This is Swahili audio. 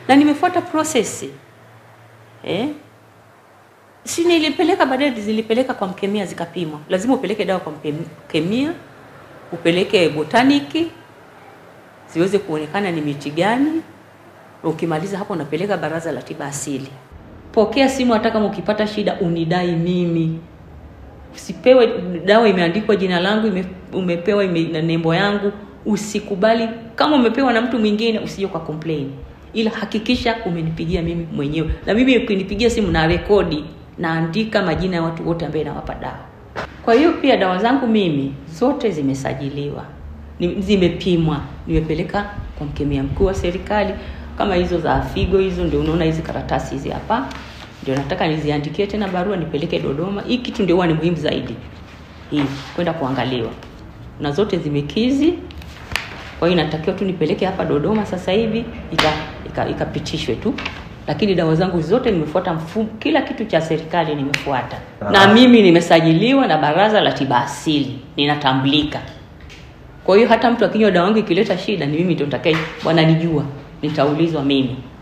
na nimefuata prosesi eh? si nilipeleka baadaye, zilipeleka kwa mkemia zikapimwa. Lazima upeleke dawa kwa mkemia, upeleke botaniki ziweze kuonekana ni miti gani. Ukimaliza hapo, unapeleka baraza la tiba asili. Pokea simu, hata kama ukipata shida unidai mimi. Usipewe dawa imeandikwa jina langu, ime, umepewa ime, na nembo yangu. Usikubali kama umepewa na mtu mwingine, usije kwa complain, ila hakikisha umenipigia mimi mwenyewe, na mimi ukinipigia simu na rekodi naandika majina ya watu wote ambao nawapa dawa. Kwa hiyo pia dawa zangu mimi zote zimesajiliwa, zimepimwa, nimepeleka kwa mkemia mkuu wa serikali. Kama hizo za figo hizo, ndio unaona hizi karatasi hizi hapa, ndio nataka niziandikie tena barua nipeleke Dodoma. Hii kitu ndio huwa ni muhimu zaidi, hii kwenda kuangaliwa, na zote zimekizi. Kwa hiyo inatakiwa tu nipeleke hapa Dodoma sasa hivi ikapitishwe ika, ika tu lakini dawa zangu zote nimefuata mfumo, kila kitu cha serikali nimefuata, na mimi nimesajiliwa na Baraza la Tiba Asili, ninatambulika. Kwa hiyo hata mtu akinywa dawa yangu ikileta shida, ni mimi ndio nitakaye, wananijua, nitaulizwa mimi.